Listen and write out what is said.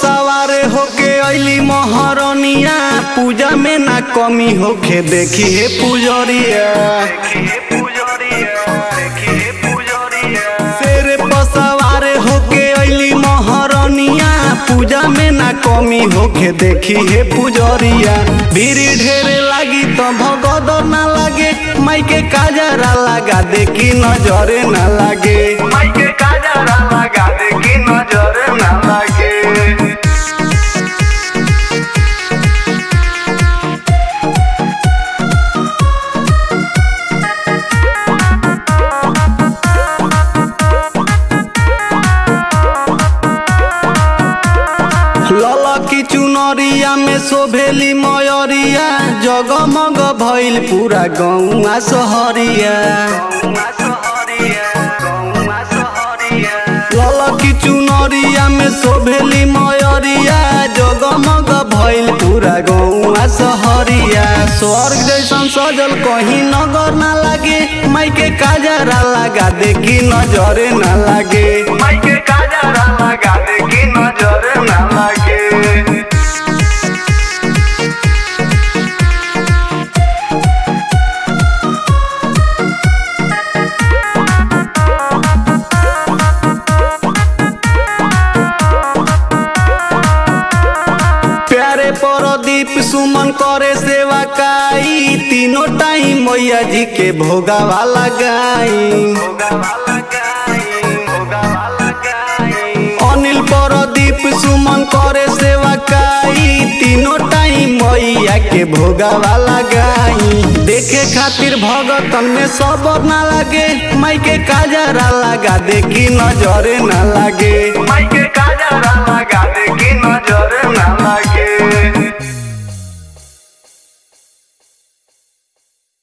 सवारे होके अइली महरनिया पूजा में ना कमी होके देखी हे पुजरिया शेर पर सवारे होके अइली महरनिया पूजा में ना कमी होके देखी हे पुजरिया भीड़ ढेरे लागी तो भगद ना लागे माई के काजरा लगा देखी नजरे ना लागे माई के काजरा लगा देखी नजरे ना लागे ललकी चुनरिया में शोभेली मयरिया जगमग भइल पूरा गौआ सहरिया ललकी चुनरिया में शोभेली मयरिया जगमग भइल पूरा गौआ सहरिया स्वर्ग जैसन सजल कहीं नगर ना लागे माई के काजरा लगा देखी नजरे ना लागे माई के काजरा लगा देखी नजरे ना लागे प्यारे परदीप सुमन करे सेवा काई तीनों टाइम मैया जी के भोगावा लगाई अनिल परदीप सुमन करे सेवा काई तीनों टाइम मैया के भोगावा लगाई देखे खातिर भगतन में सबर ना लागे माई के काजरा लगा देखी नजरे ना लागे